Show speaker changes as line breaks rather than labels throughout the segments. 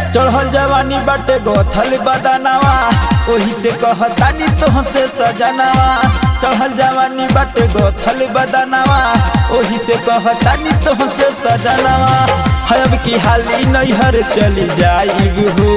चढ़ल जवानी बाटे गोथल बदनावा ओही से कहतानी तोहसे सजनावा चढ़ल जवानी बाटे गोथल बदनावा ओही से कहतानी तोहसे सजनावा हब की हाली नैहर चली जाई हो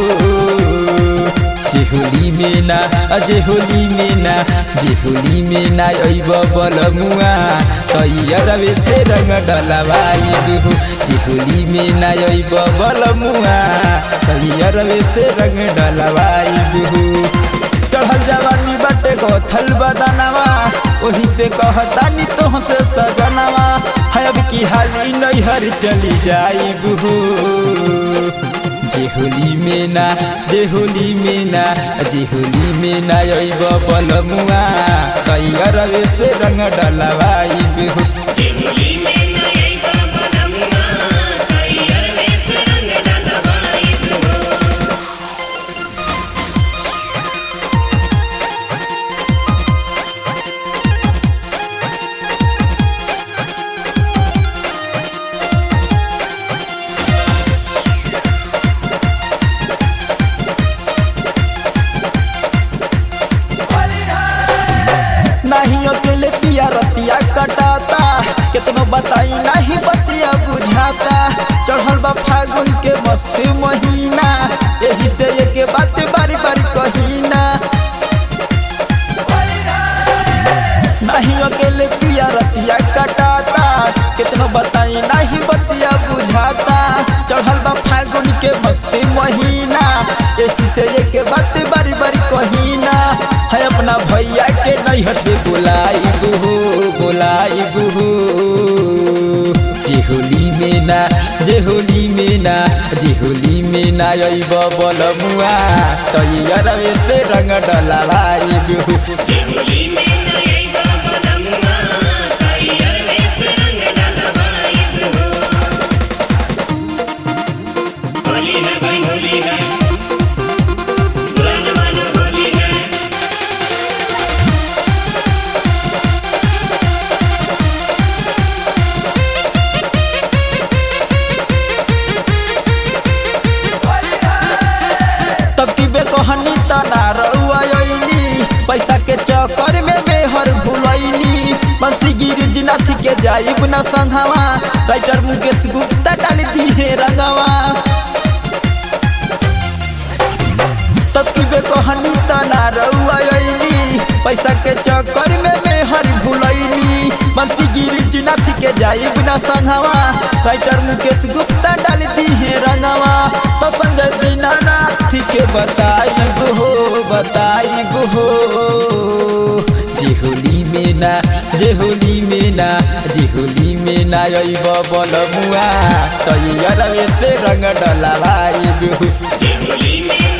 जेहोली में ना अजेहोली में ना जेहोली में ना अइब बलमुआ तैयरवे से रंग डलवाई हो जेहोली में ना अइब बलमुआ तैयरवे से रंग डलवाई हो चढ़ल जवानी बाटे गोथल बदनवा ओही से कहतानी तोहसे सजनवा है अब की हाली नैहर चली जाई हो जेहोली में ना जेहोली में ना जेहोली में ना अइब बलमुआ तैयरवे से रंग डलवाई हो
जेहुली में नई बलमुआ तैयर वेस रंग डलवाई हो
नहीं अकेले पिया रतिया कटाता कितनो बताई नहीं बतिया बुझाता चढ़ल बा फागुन के मस्त महीना यही से एक बात बारी बारी कहीना नहीं अकेले पिया रतिया कटाता कितनो बताई नहीं बतिया बुझाता चढ़ल बा फागुन के मस्त महीना यही से एक बात बारी बारी कहीना है अपना भैया के नैहर से बुलाई गुहू बुलाई गुहू जेहोली में ना जेहोली में ना जेहोली में ना अइब बलमुआ तैयरवे से रंग डलवाई गुहू
जेहुली में नई बलमुआ तैयर वेस रंग डलवाई हो होली है भाई होली है मन मन होली है
तब की बेकहानी तना रउआइली पैसा के चक्कर में बेहर भुलैली बंसी गिरिजनाथ के जाइब न संघवा राइटर मुकेश गुप्ता डाल दिए रंगवा तब की बेकहानी तना रउआइली पैसा के चक्कर में बेहर भुलैली बंसी गिरिजनाथ के जाइब न संघवा राइटर मुकेश गुप्ता डाल दिए रंगवा तो संजय दीनानाथ के बताई हो बताई हो जेहोली में ना जेहोली में ना जेहोली में ना अइब बलमुआ तैयरवे से रंग डलवाई हो
जेहुली में